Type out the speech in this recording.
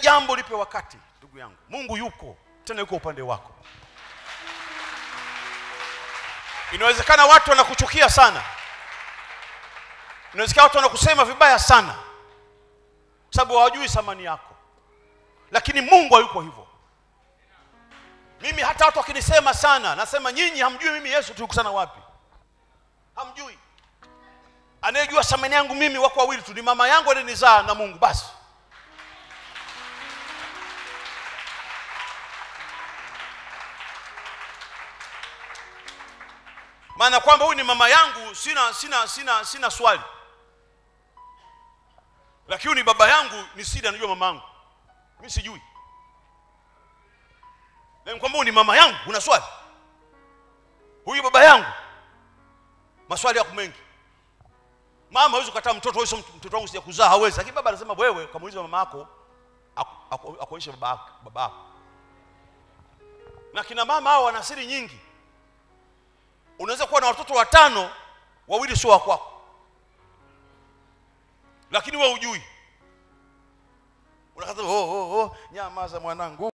jambo lipe wakati ndugu yangu mungu yuko tena yuko upande wako inawezekana watu wanakuchukia sana inawezekana watu wanakusema vibaya sana kwa sababu hawajui thamani yako lakini mungu hayuko hivyo mimi hata watu wakinisema sana nasema nyinyi hamjui mimi yesu tulikutana wapi hamjui anayejua thamani yangu mimi wako wawili tu ni mama yangu alinizaa na mungu basi maana kwamba huyu ni mama yangu sina sina sina sina swali lakini huyu ni baba yangu ni sida anajua mama yangu mi sijui lakini kwamba huyu ni mama yangu una swali huyu baba yangu maswali yako mengi mama hawezi kukataa mtoto wewe sio mtoto wangu sija kuzaa hawezi lakini baba anasema wewe kamuuliza mama yako aku- aku- akuonyeshe baba yako baba yako na kina mama hao wana siri nyingi unaweza kuwa na watoto watano wawili sio wa kwako lakini wewe hujui unakata oh, oh, oh, nyamaza mwanangu